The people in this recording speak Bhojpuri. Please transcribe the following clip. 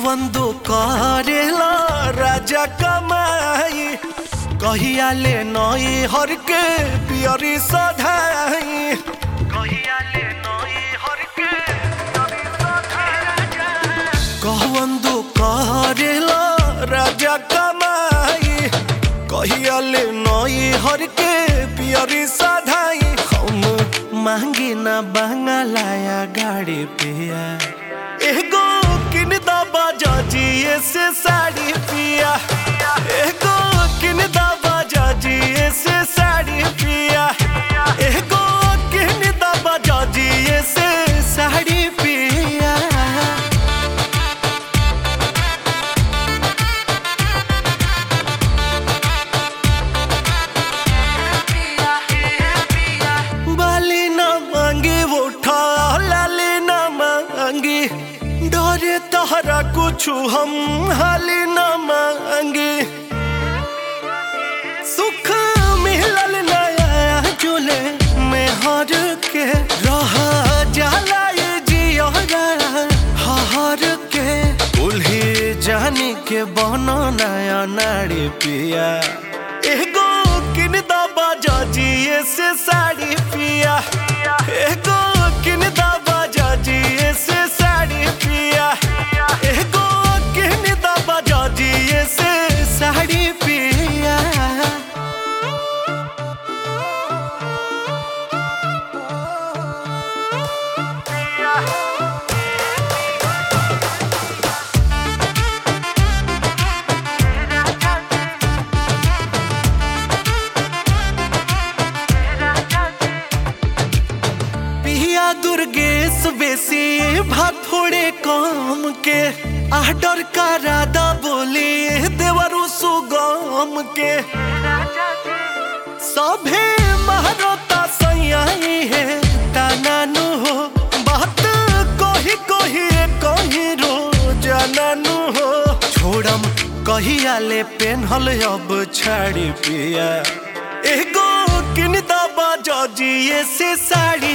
कहवंदो करेला राजा कमाई कहिया ले नई हर के पियरी सधाई कहिया ले नई हर के पियरी सधाई कहवंदो करेला राजा कमाई कहिया ले नई हर के पियरी सधाई हम मांगे ना बंगलाया गाड़ी पिया एगो किन दबा जाजिए से साड़ी पिया एगो किन दबा जाजिए से साड़ी पिया एगो किन दबा जाजिए से साड़ी पिया बाली न मांगी उठा लाली न मांगी डरे तहरा कुछ हम हाली न मांगी सुख मिलल नया जुले में हर के रह जाला ये जिया हर के उल्ही जानी के बनो नया नाड़ी पिया एगो किन दबा जाजिए से साड़ी पिया एगो किन दबा जाजिए से साड़ी पिया एगो किन दबा जाजिए से साड़ी पिया पिया दुर्गेश बेसी भात थोड़े काम के आडर करा दा बोली देवरु सुगम के सभे महारता सैयाई है तानानु हो बात कही कही कही रो जाननु हो छोड़म कहिया ले पेन्हल अब छाड़ी पिया एगो किन दबा जजिए से साड़ी